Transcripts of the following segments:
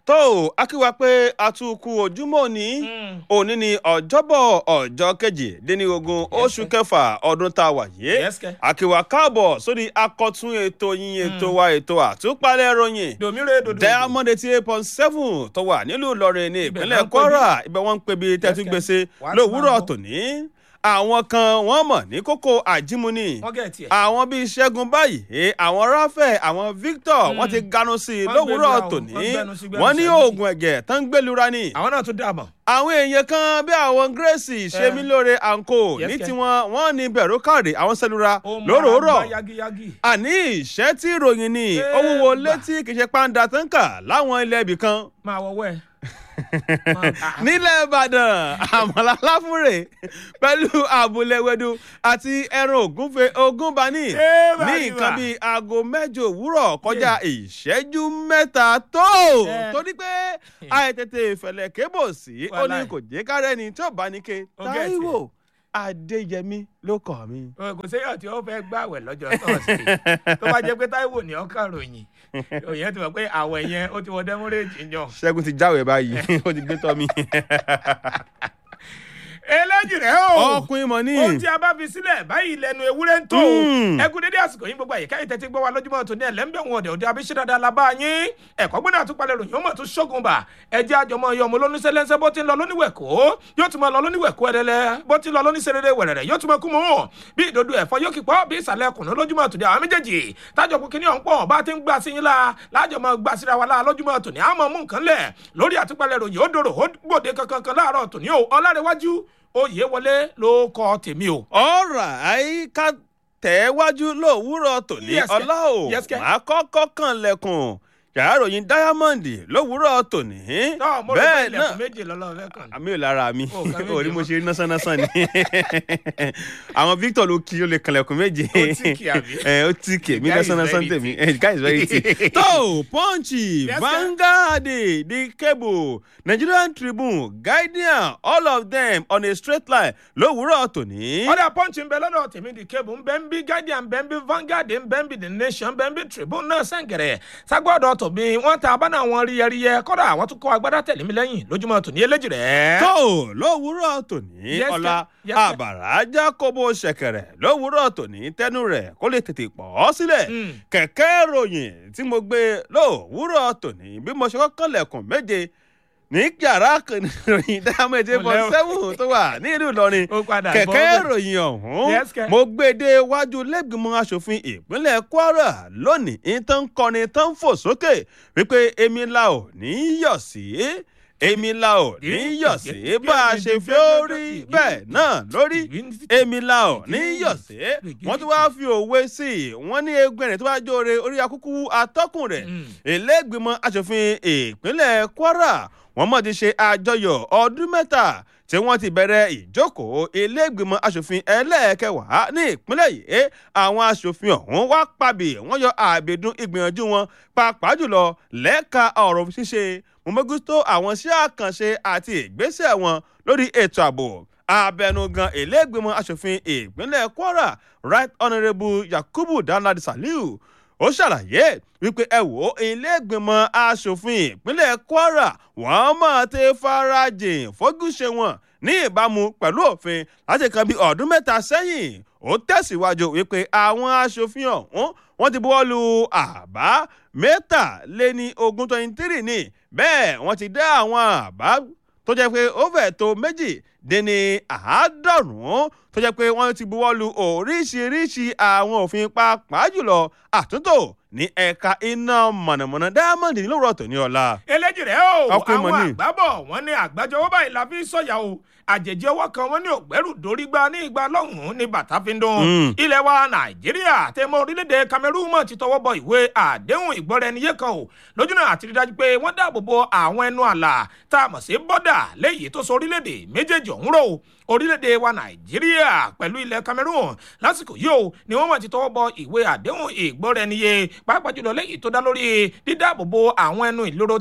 tó a kí wa pé a tún kú ojúmọ́ ní òní ní ọjọ́bọ̀ ọjọ́ kejìdínlógún oṣù kẹfà ọdún tá a wà yé Yes, kẹ́. a kí wa káàbọ̀ sórí akọ̀tún ètò yín ètò wa ètò àtúpalẹ̀ ròyìn domire dodo diamond eighty eight point seven tó wà nílùú ìlọrin ní Ibẹ̀ ìpínlẹ̀ náà ń pè kwara ibẹ̀ wọ́n ń pè bí tẹ́tí Yes, gbèsè wàá ti lówùúrọ̀ máa gbọ́. tòní àwọn kan wọ́n mọ̀ ní kókó àjímúni wọn gẹ tiẹ. àwọn bíi ṣẹ́gun báyìí àwọn ráfẹ̀ àwọn victor wọ́n ti ganu sí i Wọ́n lówùúrọ̀ gbẹlura o, tòní wọ́n gbẹnu sí gbẹnu wọ́n ní sí ẹnu sí. oògùn ẹ̀jẹ̀ tó ń gbẹlura ni àwọn náà tún dà mọ. àwọn èèyàn kan bí àwọn grace ṣemílóore anko Yes, ní kẹ́. tiwọn wọ́n ní bẹ̀rù káàdì àwọn sẹlura ó máa lóròórọ̀ gbá yagiyagi. àní ìṣẹ́ tí ìròyìn ni Ẹ ó wúwo gbà. létí kì í ṣe pàǹdà tó ń kà láwọn ilẹ̀ ibì kan máa wọwọ ẹ. nílẹ̀ ìbàdàn àmàlà láfúrè pẹ̀lú àbúlẹ̀wẹ̀dù àti ẹran ògúnfe ogúnbaní Ẹ bá ní rí nǹkan wa. bíi aago mẹ́jọ òwúrọ̀ kọjá ìṣẹ́jú mẹ́ta tó Ẹ. torí pé àìtètè ìfẹ̀lẹ̀ kébò sí ó ní Wàláì. kò jẹ́ kárẹ́ni tí ò bá ní ke Ó gẹ̀ táíwò adéyẹmí ló kọ̀ mí. kò séyàn tí ó fẹ́ gbàwẹ̀ lọ́jọ́ tọ́sí tó bá jẹ́ pé táíwò ní ọkàn ròyìn òyìn ti mọ̀ pé àwẹ̀ yẹn ó ti wọ dẹ́múrèjì yan. ṣẹ́gun ti jáwèé báyìí ó ti gbé tọ́ mi. eléjì rẹ o ọkùnrin mọ̀ ní. ohun tí a bá fi sílẹ̀ báyìí lẹ́nu ewúrẹ́ ń tó Mm. ẹ kú dédé àsìkò yín gbogbo àyíká yìí tẹ́tí gbọ́ wa lójúmọ́ tó ní ẹ̀lẹ́mbẹ̀ wọn ọ̀dẹ̀ òde abíṣẹ́ dáadáa la bá yín ẹ̀kọ́ gbọ́dọ̀ àtúpalẹ̀ ròyìn ó mọ̀ tó ṣógun bà ẹjẹ́ àjọmọ́ iye ọmọ olóníṣẹ́lẹ́sẹ́ bó ti ń lọ lóníwẹ̀kọ́ yóò tún máa lọ lóníwẹ̀kọ́ ẹ̀dẹ́lẹ́ bó ti ń lọ lóníṣẹ́rẹ́rẹ́ wẹ̀rẹ̀rẹ̀ yóò tún máa kú mọ́ bí ìdodo ẹ̀fọ́ yóò kí pọ́ bí ìsàlẹ̀ kùnú lójúmọ́ tòní àwọn méjèèjì tájọ kú kíní ọ̀hún pọ̀ bá ti ń gbà sí yín la lájọ máa gbà síra wa la lójúmọ́ tòní àmọ́ mú nǹkan lẹ̀ lórí àtúpalẹ̀ ròyìn ó dòrò ó gbòde kankan kan láàárọ̀ tòní o ọlárẹ̀wájú oyè wọlé ló kọ tèmi o. ọ̀rọ̀ àyíká tẹ̀wájú lówùúrọ̀ tòní Yes, kẹ́. ọlá o Yes, kẹ́. máa kọ́kọ́ kàn lẹ́kùn yàrá ìròyìn diamond lówùúrọ̀ tòní náà mo rò pé bẹ́ẹ̀ ilẹ̀kùn náà méje lọ́lọ́ fẹ́ kàn ní. àmì ò lára mi Ó, kàn méje orí mo mọ́. ṣe rí násánásán ni àwọn victor ló kí ó lè kànlẹ̀kùn méje Ó tíìkì, àbí? ẹ ó tíìkì èmi The guy is násánásán very tèmi ẹ the guy is very thick tó punch Yes, sir. vanguard the cable nigerian tribune guardian all of them on a straight line lówùúrọ̀ tòní. ọ̀dà punch ń bẹ lọ́dọ̀ tèmi di cable ń bẹ ń bí guardian ń bẹ ń bí vanguard ń bẹ ń bí the nation ń bẹ ń bí tribune náà sẹ́ǹgẹ̀rẹ̀ sagbọ́dọ̀ tòbí wọ́n ta abáná wọn ríyẹríyẹ kọ́dà àwọn tún kọ́ agbádá tẹ̀lé mi lẹ́yìn lójúmọ́ tòní eléjì rẹ̀. tó lówùúrọ̀ tòní Yes, ọ̀la sir. Yes, sir. àbàrà jákòbó ṣẹ̀kẹ̀rẹ̀ lówùúrọ̀ tòní tẹnu rẹ̀ kó lè tètè pọ̀ ọ́ sílẹ̀ Mm. kẹ̀kẹ́ ròyìn tí mo gbé lówùúrọ̀ tòní bí mo ṣe kọ́kọ́ lẹ̀kùn méje ní yàrá ròyìn dáhùn eight point seven tó wà ní ìlú Ìlọrin ó padà bọ́ kẹ̀kẹ́ bẹ́ẹ̀. ròyìn ọ̀hún Yes, kẹ́. mo gbé dé wájú lẹ́gbìmọ̀ asòfin ìpínlẹ̀ Kwara lónìí tó ń kọrin tó ń fò sókè wípé èmi la ò ní yọ̀ sí èmi la ò ní yọ̀ sí bá a ṣe fi ó rí bẹ́ẹ̀ náà lórí èmi la ò ní yọ̀ sí wọ́n tún wáá fi òwe sí i wọ́n ní egun ẹ̀rìn tó bá jóore orí akúkú atọ́kùn rẹ̀ Mm. ìlẹ́gbìmọ̀ asòfin ìpínlẹ̀ Kwara wọ́n mọ̀ ti ṣe àjọyọ̀ ọdún mẹ́ta tí wọ́n ti bẹ̀rẹ̀ ìjókòó iléègbìmọ̀ asòfin ẹlẹ́ẹ̀kẹwàá ní ìpínlẹ̀ yìí àwọn asòfin ọ̀hún wá pàbí wọ́n yọ àbẹ̀dún ìgbìyànjú wọn pàápàá jùlọ lẹ́ka ọ̀rọ̀ ṣíṣe mọ̀mọ́gútó àwọn iṣẹ́ àkànṣe àti ìgbésẹ̀ wọn lórí ètò ààbò abẹnugan iléègbìmọ̀ asòfin ìpínlẹ̀ Kwara right honourable Yakubu Danladi Saliu ó ṣàlàyé wípé ẹ wò ó iléègbìmọ̀ asòfin ìpínlẹ̀ Kwara wọ́n máa ti farajìn fógúnṣe wọn ní ìbámu pẹ̀lú òfin láti kan bí ọdún mẹ́ta sẹ́yìn ó tẹ̀síwájú wípé àwọn asòfin ọ̀hún wọ́n ti buwọ́ lu àbá mẹ́tàléní ogún twenty three ní bẹ́ẹ̀ wọ́n ti dá àwọn àbá tó jẹ́ pé ó fẹ́ tó méjì dín ní àádọ́rùn-ún tó jẹ́ pé wọ́n ti buwọ́ lu oríṣiríṣi àwọn òfin pàápàá jùlọ àtúntò ní ẹ̀ka iná mọ̀nàmọ́ná diamond nílòrò tòní ọ̀la. eléjì rẹ o Ọkùnrin mọ̀ àwọn ní. àgbábọ̀ wọn ní àgbájọwọ́ báyìí la fi ń sọ̀yà o àjèjì ọwọ́ kan wọn ní ògbẹ́rù dórí gba ní ìgbà lọ́hùn-ún ní bàtà fi ń dún. Mm. ilẹ̀ wa nàìjíríà tẹmọ orílẹ̀-èdè cameroon mọ̀ ti tọwọ́ bọ ìwé àdéhùn ìgbọ́ra-ẹniyé kan o lójúnà àti rí dájú pé wọ́n dáàbò bo àwọn ẹnu àlà tá a mọ̀ sí bọ́dà léyìí tó so orílẹ̀-èdè méjèèjì ọ̀hún rò orílẹ̀-èdè wa nàìjíríà pẹ̀lú ilẹ̀ cameroon lásìkò yìí o ni wọ́n mọ̀ ti tọwọ́ bọ ìwé àdéhùn ìgbọ́ra-ẹniyé pàápàá jùlọ léyìí tó dá lórí dídáàbò bo àwọn ẹnu ìloro tẹ́ máwọn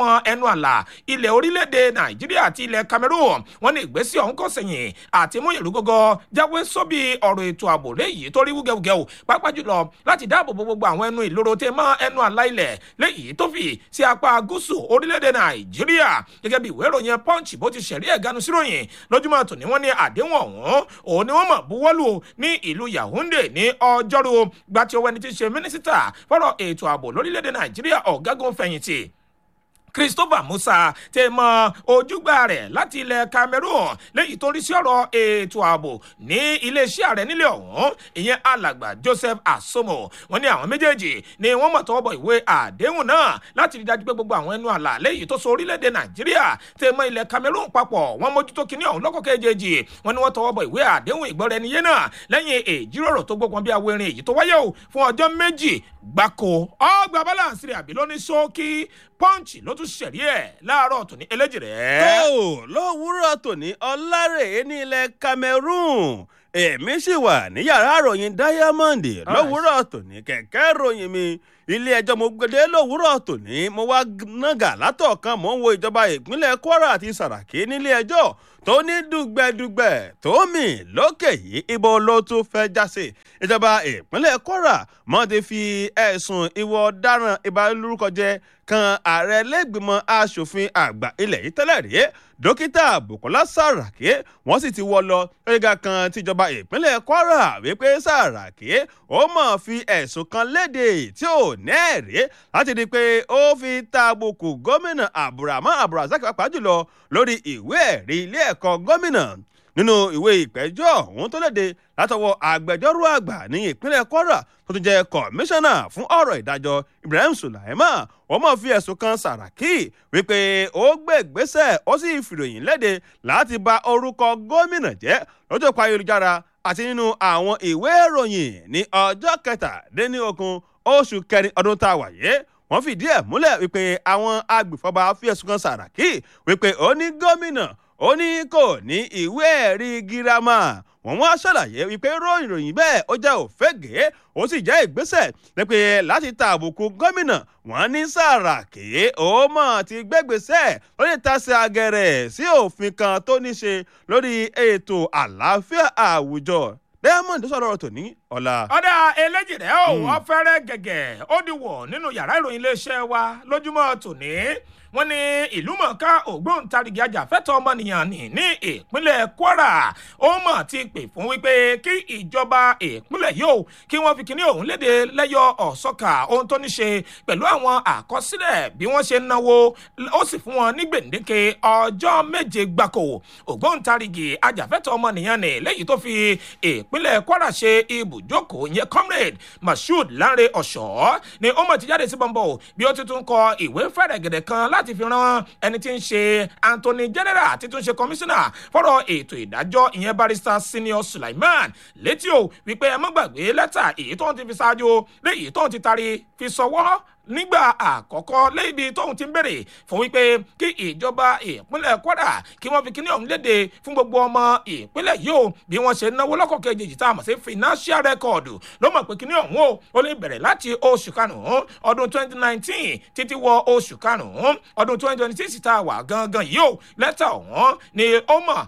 mọ́ ẹnu àlà ilẹ̀ orílẹ̀-èdè nàìjíríà àti ilẹ̀ cameroon wọ́n ní ìgbésẹ̀ ọ̀hún kò sẹ̀yìn àti mú ìlú gógó jáwé sóbì ọ̀rọ̀ ètò ààbò léyìí tó rí wúgẹ́wúgẹ́ o pápá jùlọ láti dáàbò bo gbogbo àwọn ẹnu ìloro tẹ mọ́ ẹnu àlà ilẹ̀ léyìí tó fi sí apá gúúsù orílẹ̀-èdè nàìjíríà gẹ́gẹ́ bí ìwé ìròyìn punch bó ti ṣẹ̀rí ẹ̀gánu síròyìn lójúmọ́ tòní wọ́n ní àdéhùn ọ̀hún òun ni wọ́n mọ̀ buwọ́lù ní ìlú yaounde ní ọjọ́rú gbàtí owó ẹni tí ń ṣe mínísítà fọ́rọ̀ ètò ààbò lórílẹ̀‐èdè nàìjíríà ọ̀gágun fẹ̀yìntì christopher musa tẹ mọ ojúgbà rẹ láti ilẹ̀ cameroon lẹ́yìn tó ń rí sí ọ̀rọ̀ ètò ààbò ní iléeṣẹ́ ààrẹ nílẹ̀ ọ̀hún ìyẹn alàgbà joseph asomo wọn ní àwọn méjèèjì ni wọ́n mọ̀ tọwọ́ bọ ìwé àdéhùn náà láti rí dájú pé gbogbo àwọn ẹnu àlà lẹ́yìn tó so orílẹ̀-èdè nàìjíríà tẹ mọ ilẹ̀ cameroon papọ̀ wọ́n mójútó kinní ọ̀hún lọ́kọ̀ kejì wọn ni wọ́n tọwọ́ bọ ìwé àdéhùn ìgbọ́ra ẹni yé náà lẹ́yìn èjìrọ̀rọ̀ tó gbógun bí awérin èyí tó wáyé o fún ọjọ́ méjì gbáko ọgbà balance rẹ̀ àbí lóní ṣókí punch ló tún ṣẹ̀rí ẹ̀ láàárọ̀ tòní eléjì rẹ̀. tó lówùúrọ̀ tòní ọlárèé ní ilẹ̀ cameroon èmi sì wà ní yàrá ìròyìn diamond lówùúrọ̀ tòní kẹ̀kẹ́ ìròyìn mi ilé ẹjọ́ mo gbẹdẹ lówùúrọ̀ tòní mo wá nàgà látọ̀kan mò ń wo ìjọba ìpínlẹ̀ kwara àti sàràkí nílé ẹjọ́ tó ní dùgbẹ̀dùgbẹ̀ tó mì lókè yìí ibo ló tún fẹ́ jáse ìjọba ìpínlẹ̀ kwara mọ́ ti fi ẹ̀sùn ìwọ ọ̀daràn ìbálòrúkọjẹ kan ààrẹ lẹ́gbìmọ̀ asòfin àgbà ilẹ̀ yìí tẹ́lẹ̀ rí dókítà bukola saraki wọ́n sì ti wọ́ lọ gíga kan tíjọba ìpínlẹ̀ kwara wípé saraki ó mọ̀ fi ẹ̀sùn kan léde tí ò ní ẹ̀rí láti di pé ó fi tàbùkù gómìnà abdulrahman abdulrasaq pàápàá jùlọ lórí ìwé ẹ̀rí ilé ẹ̀kọ́ gómìnà nínú ìwé ìpẹ́jọ́ ọ̀hún tó léde látọwọ́ agbẹjọ́rò àgbà ní ìpínlẹ̀ kwara tó tún jẹ́ kọmíṣánná fún ọ̀rọ̀ ìdájọ́ ibrahim sulaiman wọ́n mọ̀ fi ẹ̀sùn kan sàràkí wípé ó gbé ìgbésẹ̀ ó sì fìròyìn léde láti ba orúkọ gómìnà jẹ́ lójú pa ayélujára àti nínú àwọn ìwé ìròyìn ní ọjọ́ kẹtàdínlógún oṣù kẹrin ọdún tá a wà yé wọ́n fìdí ẹ̀ múlẹ̀ wípé àwọn agbèfọ́ba fi ẹ̀sùn kan sàràkí wípé ó ní gómìnà ó ní kò ní ìwé ẹ̀rí girama wọ́n wá ṣàlàyé wípé ròyìn ròyìn bẹ́ẹ̀ ó jẹ́ òfégè ó sì jẹ́ ìgbésẹ̀ pé láti ta àbùkù gómìnà wọ́n ní sàràkí ó mọ̀ ti gbégbèsẹ̀ lórí tasẹ̀ agẹrẹ sí òfin kan tó ní ṣe lórí ètò àlàáfíà àwùjọ diamond sọ̀rọ̀ ọ̀rọ̀ tòní ọ̀la. ọ̀dà eléjì rẹ̀ ò wọ́n fẹ́rẹ́ gẹ̀gẹ̀ ó di wọ̀ nínú yàrá ìròyìn iléeṣẹ́ wa lójúmọ́ tòní wọ́n ní ìlúmọ̀ọ́ká ògbóǹtarìgì ajàfẹ́tọ̀ ọmọnìyàn ní ní ìpínlẹ̀ kwara ó mọ̀ ti pè fún wípé kí ìjọba ìpínlẹ̀ yóò kí wọ́n fi kíní òun léde lẹ́yọ ọ̀sọ́kà ohun tó ní ṣe pẹ̀lú àwọn àkọsílẹ̀ bí wọ́n ṣe ń náwó ó sì fún wọn ní gbèǹdéke ọjọ́ méje gbáko ògbóǹtarìgì ajàfẹ́tọ̀ ọmọnìyàn ní lẹ́yìn tó fi ìpínlẹ̀ kwara ṣe ibùjókòó yẹn comrade mashood lanre ọ̀ṣọ́ ni ó mọ̀ ti jáde sí bọ́ńbọ̀ bí ó ti tún kọ ìwé fẹ̀rẹ̀gẹ̀dẹ̀ kan láti fi ran ẹni tí ń ṣe anthony general tí tún ṣe commissioner fọ́rọ̀ ètò ìdájọ́ ìyẹn barrister senior sulaiman létí o wípé ẹ mọ́ gbàgbé lẹ́tà èyí tó ń ti fi ṣáájú léyìí tó ń ti tari fi sọwọ́ nígbà àkọ́kọ́ lébi tóun ti ń bèrè fún wípé kí ìjọba ìpínlẹ̀ kwara kí wọ́n fi kíní ọ̀hún léde fún gbogbo ọmọ ìpínlẹ̀ yìí o bí wọ́n ṣe náwó lọ́kọ̀ kejì tá a mọ̀ sí financial record ló mọ̀ pé kíní ọ̀hún o ó lè bẹ̀rẹ̀ láti oṣù karùn-ún ọdún 2019 títí wọ oṣù karùn-ún ọdún 2026 tá a wà gangan yìí o lẹ́tà ọ̀hún ni ó mọ̀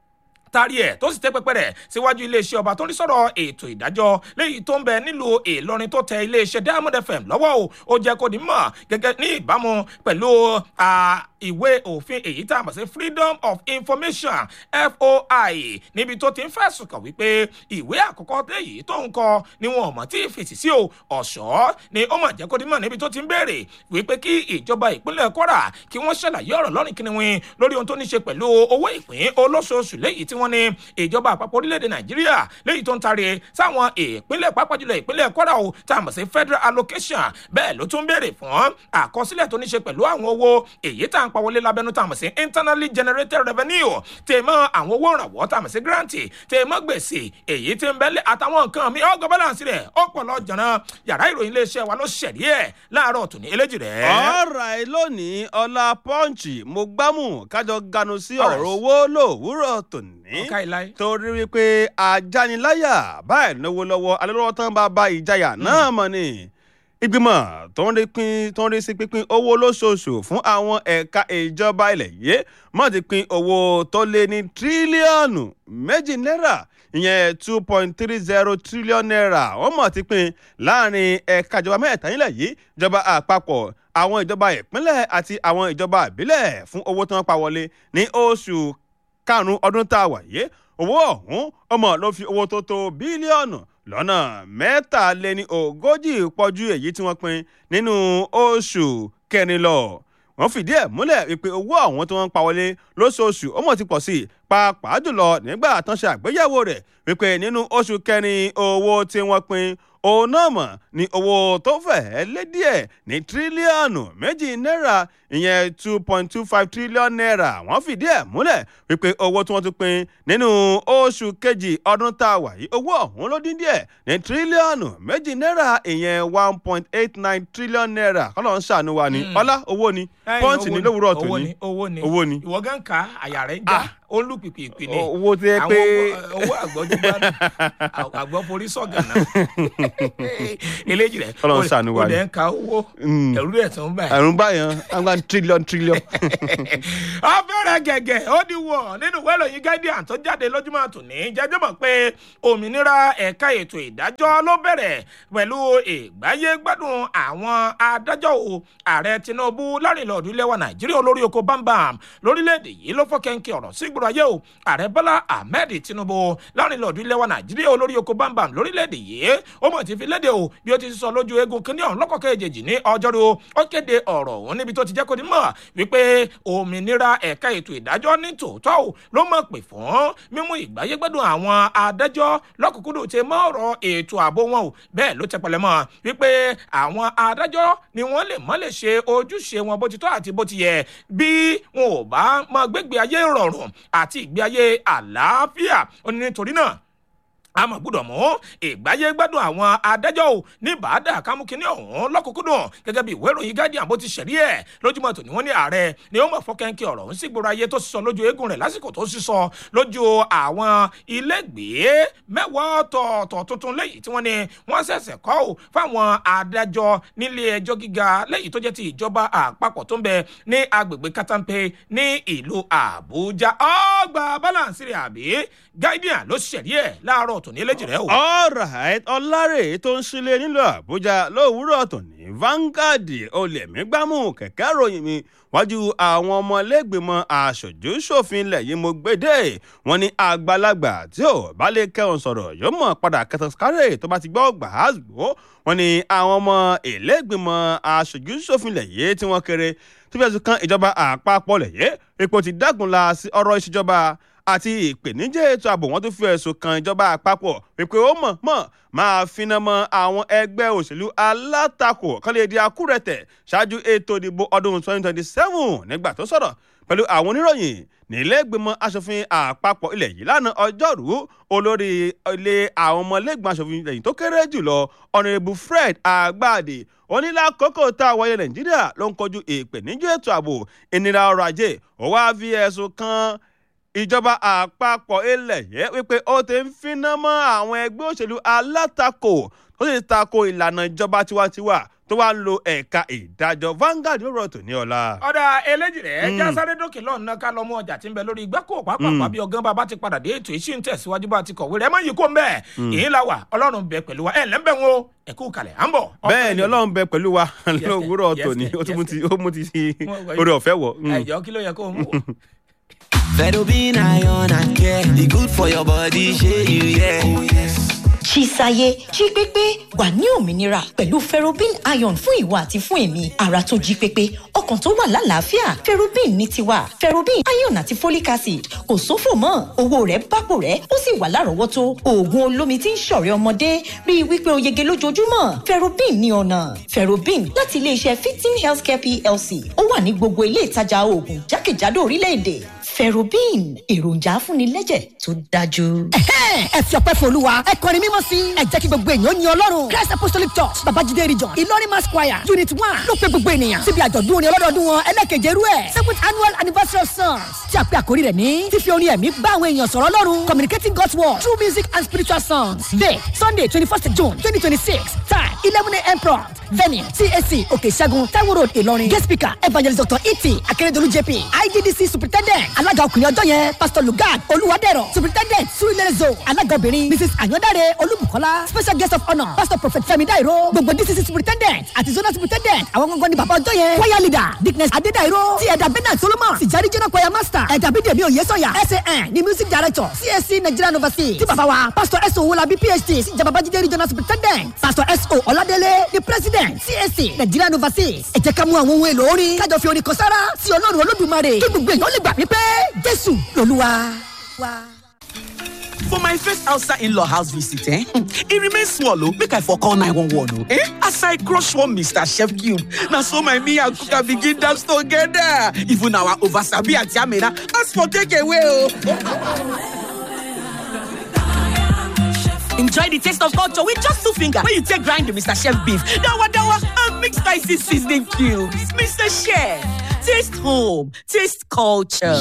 tari ẹ tó sì tẹ pẹpẹ rẹ síwájú iléeṣẹ́ ọba tó ń rí sọ̀rọ̀ ètò ìdájọ́ léyìí tó ń bẹ nílùú ìlọrin tó tẹ iléeṣẹ́ diamond fm lọ́wọ́ o ó jẹ́ kó di mọ̀ gẹ́gẹ́ ní ìbámu pẹ̀lú ìwé òfin èyí tá a mọ̀ sí freedom of information foi níbi tó ti ń fẹ̀sùn kàn wípé ìwé àkọ́kọ́ léyìí tó ń kọ ni wọn ò mọ̀ tí ì fèsì sí o ọ̀ṣọ́ ni ó mọ̀ jẹ́ kó di mọ̀ níbi tó ti ń béèrè wípé kí ìjọba ìpínlẹ̀ kwara kí wọ́n ṣàlàyé ọ̀rọ̀ lọ́rìn kìnìún lórí ohun tó ní ṣe pẹ̀lú owó ìpín olóṣooṣù léyìí tí wọ́n ní ìjọba àpapọ̀ orílẹ̀-èdè nàìjíríà léyìí tó ń tari sáwọn ìpínlẹ̀ pápá jùlọ ìpínlẹ̀ kwara o tá a mọ̀ sí federal allocation bẹ́ẹ̀ ló tún béèrè fún àkọsílẹ̀ tó ní ṣe pẹ̀lú àwọn owó èyí tá à ń pa wọlé lábẹ́nú tá a mọ̀ sí internally generated revenue tèmọ́ àwọn owó ìrànwọ́ tá a mọ̀ sí grant tèmọ́ gbèsè èyí tí ń bẹ́lẹ̀ àtàwọn nǹkan mi ọgọ́ balance rẹ̀ ó pọ̀ lọ jọ̀nà yàrá ìròyìn iléeṣẹ́ wa ló ṣẹ̀rí ẹ̀ láàárọ̀ tòní eléjì rẹ̀. ọ̀rọ̀ lónìí ọlá pọ́ǹchì mo gbámù kájọ ganu sí ọ̀rọ̀ owó lòwúrọ̀ tòní ọ̀ká ìláyé. torí wípé ajániláyà báyìí náwó lọ́wọ́ alẹ́lọ́wọ́ tán bá bá ìjayà náà mọ̀ ni ìgbìmọ̀ tó ń rí pín tó ń rí sí pínpín owó lóṣooṣù fún àwọn ẹ̀ka ìjọba ilẹ̀ yìí mọ̀ ti pín owó tó lé ní tírílíọ̀nù méjì náírà ìyẹn two point three zero trillion naira wọ́n mọ̀ ti pín láàrin ẹ̀ka ìjọba mẹ́ta nílẹ̀ yìí ìjọba àpapọ̀ àwọn ìjọba ìpínlẹ̀ àti àwọn ìjọba ìbílẹ̀ fún owó tí wọ́n pa wọlé ní oṣù karùn-ún ọdún tá a wà yìí owó ọ̀hún ọmọ ló fi owó tó tó bílíọ̀nù lọ́nà mẹ́tàléní ogójì pọ̀jù èyí tí wọ́n pín nínú oṣù kẹrin lọ wọ́n fìdí ẹ̀ múlẹ̀ wípé owó àwọn tí wọ́n ń pa wọlé lóṣooṣù ó mọ̀ ti pọ̀ sí i pàápàá jùlọ nígbà tán ṣe àgbéyẹ̀wò rẹ̀ wípé nínú oṣù kẹrin owó tí wọ́n pín òun náà mọ̀ ní owó tó fẹ́ẹ́ lé díẹ̀ ní tírílíọ̀nù méjì náírà ìyẹn two point two five trillion naira wọ́n fìdí ẹ̀ múlẹ̀ wípé owó tí wọ́n tún pín nínú oṣù kejì ọdún tá a wà yìí owó ọ̀hún ló dín díẹ̀ ní tírílíọ̀nù méjì náírà ìyẹn one point eight nine trillion naira kọ́lọ́ ń ṣàánú wa ní ọlá owó ni pọ́ǹtì ní lówùúrọ̀ owó tòní ni owó ni owó ni. ìwọ gan ka àyà rẹ ń jà ó ń lù pìpìpì ni owó tó yẹ àwọn pé owó àgbọ̀jú gbádùn àgbọ̀ forí sọ̀gànà eléjì rẹ̀ Ọlọ́run ṣàánú wa ó ni. dẹ̀ ń ka owó Mm. ẹ̀rú rẹ̀ tó ń báyìí. àrùn báyọ̀ àgbà trillion trillion. afẹ́rẹ́ gẹ̀gẹ̀ ó di wọ̀ nínú ìwé ìròyìn guardian tó jáde lójúmọ́ tòní jẹ́jọ́ mọ̀ pé òmìnira ẹ̀ka ètò ìdájọ́ ló bẹ̀rẹ̀ pẹ̀lú ìgbáyé gbádùn àwọn adájọ́ o ààrẹ tinubu lárìnlọ́ọ̀dún ilẹ̀ wa nàìjíríà olórí oko bámbam lórílẹ̀‐èdè yìí ló fọ́kẹ́ńkẹ́ ọ̀rọ̀ sí ìgboro ayé o ààrẹ bọ́lá ahmed tinubu lárìnlọ́ọ̀dún ilẹ̀ wa nàìjíríà olórí oko bámbam lórílẹ̀‐èdè yìí ó mọ̀ ti fi léde o bí ó ti sọ lójú eegun kínní ọ̀hún lọ́kọ̀ọ́kẹ́ èjèèjì ní ọjọ́rú ó kéde ọ̀rọ̀ òun níbi tó ti jẹ́ kó ní mọ̀ wípé òmìnira ẹ̀ka ètò ìdájọ́ ní tòótọ́ o ló mọ̀ pé fún mímú ìgbáyégbádùn àwọn adájọ́ lọ́kùnkúndùn ti mọ́ ọ̀rọ̀ ètò ààbò wọn o bẹ́ẹ̀ ló tẹpẹlẹ mọ́ wípé àwọn adájọ́ ni wọ́n lè mọ́ lè ṣe ojúṣe wọn bó ti tọ́ àti bó ti yẹ bí wọn ò bá mọ gbégbé ayé rọrùn àti ìgbé ayé àlàáfíà ó ní nítorí náà a mọ̀ gbọ́dọ̀ mú ìgbáyé gbádùn àwọn adájọ́ ò ní bàádà kámúkínní ọ̀hún lọ́kùnkúndùn gẹ́gẹ́ bí ìwé ìròyìn guardian bó ti ṣẹ̀rí ẹ̀ lójúmọ́ tòní wọ́n ní ààrẹ ni ó mọ̀ fọ́kẹ́ńkẹ́ ọ̀rọ̀ ń sígboro ayé tó sísọ lójú eégún rẹ̀ lásìkò tó sísọ lójú àwọn ilégbèé mẹ́wàá ọ̀tọ̀ọ̀tọ̀ tuntun lẹ́yìn tí wọ́n ní wọ́n ṣẹ̀ṣẹ̀ kọ́ ò fáwọn adájọ́ nílé ẹjọ́ gíga lẹ́yìn tó jẹ́ ti ìjọba àpapọ̀ tó ń bẹ ní agbègbè katampe ní ìlú àbújá ọgbà balance rẹ̀ àbí guardian ló ṣẹ̀rí ẹ̀ láàárọ̀ tòní eléjì rẹ̀ o. alright ọlárè tó ń sílé nílùú àbújá lówùúrọ̀ tòní Vanguard olèmígbàmù kẹ̀kẹ́ ròyìn mi wájú àwọn ọmọlẹ́gbẹ̀mọ aṣojú ṣòfin ilẹ̀ yìí mo gbédè wọn ní àgbàlagbà tí ò bá lè kẹ́hùn sọ̀rọ̀ yóò mọ̀ padà kẹtàkárẹ̀ tó bá ti gbọ́ gbàásùgbò wọn ní àwọn ọmọ ìlẹ́gbẹ̀mọ aṣojú ṣòfin ilẹ̀ yìí tí wọ́n kéré tó fẹ́ẹ́ sùn kan ìjọba àpapọ̀ lẹ̀ yìí ipò ti dágunlá sí ọ̀rọ̀ ìṣèjọba àti ìpèníjà ètò ààbò wọn tún fi ẹ̀sùn kan ìjọba àpapọ̀ wípé ó mọ̀ mọ̀ máa finá mọ́ àwọn ẹgbẹ́ òṣèlú alátakò kan lè di akúrẹ̀tẹ̀ ṣáájú ètò ìdìbò ọdún 2027 nígbà tó sọ̀rọ̀ pẹ̀lú àwọn oníròyìn nílẹ̀gbìmọ̀ asòfin àpapọ̀ ilẹ̀ yìí lánàá ọjọ́rú olórí ilé àwọn ọmọlẹ́gbọ̀n asòfin ilẹ̀ yìí tó kéré jùlọ ọ̀nàrẹ́bù fred àgbàdì onílàkókò tá a wọlé nàìjíríà ló ń kojú ìpèníjà ètò ààbò ìnira ọrọ̀ ajé ó wá fi ẹ̀sùn kan ìjọba àpapọ̀ ilẹ̀ yẹ wípé ó ti ń finá mọ́ àwọn ẹgbẹ́ òṣèlú alátakò tó sì tako ìlànà ìjọba tiwantiwa tó wá ń lo ẹ̀ka ìdájọ́ Vanguard rọ̀ tó ní ọ̀la. ọ̀dà eléjì rẹ̀ já sáré dókè lọ́nà ká lọ́mú ọjà tí ń bẹ lórí igbákò pàápàá bí ọgán bàbá ti padà dé ètò ìṣí ń tẹ̀síwájú bá ti kọ̀wé rẹ̀ mọ́ yìí kó ń bẹ̀ èyí la wà ọlọ́run bẹ pẹ̀lú wa ẹ̀ lẹ́ńbẹ̀ wọn o ẹ̀kú kalẹ̀ à ń bọ̀. bẹ́ẹ̀ ni ọlọ́run bẹ pẹ̀lú wa lówùúrọ̀ yes, tòní yes, ó tún mú ti ó mú ti Mo gbọ́ orí ọ̀fẹ́ wọ̀. Mm. ẹ̀jọ̀ kí ló yẹ kó o mú. Fedobin iron and care. E good for your body, shey you yeah. Oh, yes. Chisaye jí pépé wà ní òmìnira pẹ̀lú ferrobin iron fún ìwà àti fún èmi ara tó jí pépé ọkàn tó wà lálàáfíà ferrobin ní tiwa ferrobin iron àti folic acid kò sófò mọ́ owó rẹ̀ bápò rẹ̀ ó sì wà lárọ̀ọ́wọ́tó oògùn olómi tí ń ṣọ̀rẹ́ ọmọdé rí i wípé o yege lójoojúmọ́ ferrobin ní ọ̀nà ferrobin láti iléeṣẹ́ fifteen healthcare plc ó wà ní gbogbo ilé ìtajà oògùn jákèjádò orílẹ̀-èdè ferrobin èròjà afúnilẹ́jẹ̀ tó dájú. Ẹ̀hẹ́n, ẹ fi ọpẹ́ fún olúwa ẹ kọrin mímọ́ sí i ẹ jẹ́ kí gbogbo èèyàn yin ọlọ́run christ apostolic church babajide region ìlọrin mass choir unit one ló pe gbogbo ènìyàn síbi àjọ̀dún orin ọlọ́dọọdún wọn ẹlẹ́kẹ̀jẹ̀ rú ẹ̀ seventh annual anniversary of songs tí a pe àkórí rẹ̀ ní fífi orin ẹ̀mí bá àwọn èèyàn sọ̀rọ̀ ọlọ́run communicating god's word through music and spiritual songs day sunday twenty first june twenty twenty six time eleven a.m. prompt venue cac òkè ìṣẹ́gun taiwo road ìlọrin guest speaker evangelist dr iti akérèdọ́lù jp igdc superintendent alága ọkùnrin ọjọ́ yẹn pastor lugard olúwadẹ̀rọ̀ superintendent surilere zone alága obìnrin mrs ayọ̀dáre olúbùkọ́lá special guest of honour pastor prophet fẹ́mi dairo gbogbo dcc superintendent àti zonal superintendent àwọn gangan ni bàbá ọjọ́ yẹn choir leader dickness adédairo ti ẹ̀dà bernard solomon tìjárí jẹ́nà choir master ẹ̀dà bídèmí oyèsọ̀yà san ni music director csc nigerian overseas ti bàbá wa pastor s o wolabi phd sí ìjàmbá babájídé regional superintendent pastor s o ọládélé the president csc nigerian overseas ẹ jẹ́ ká mú àwọn ohun èlò orin kájọ fi orin kan sára sí ọlọ́run olódùmarè kí gbogbo èèyàn lè gbà wípé jésù lolúwa. wa. For my first outside in-law house visit, eh? It remains small, oh. Make I for call 911, oh. Eh? As I crush one Mr. Chef Cube, now so my me and Kuka begin dance together. Even our oversabi and Yamina ask for takeaway, oh. Enjoy the taste of culture with just two fingers. When you take grind the Mr. Chef beef, dawa dawa, and mix spicy seasoning cubes. Mr. Chef, taste home, taste culture.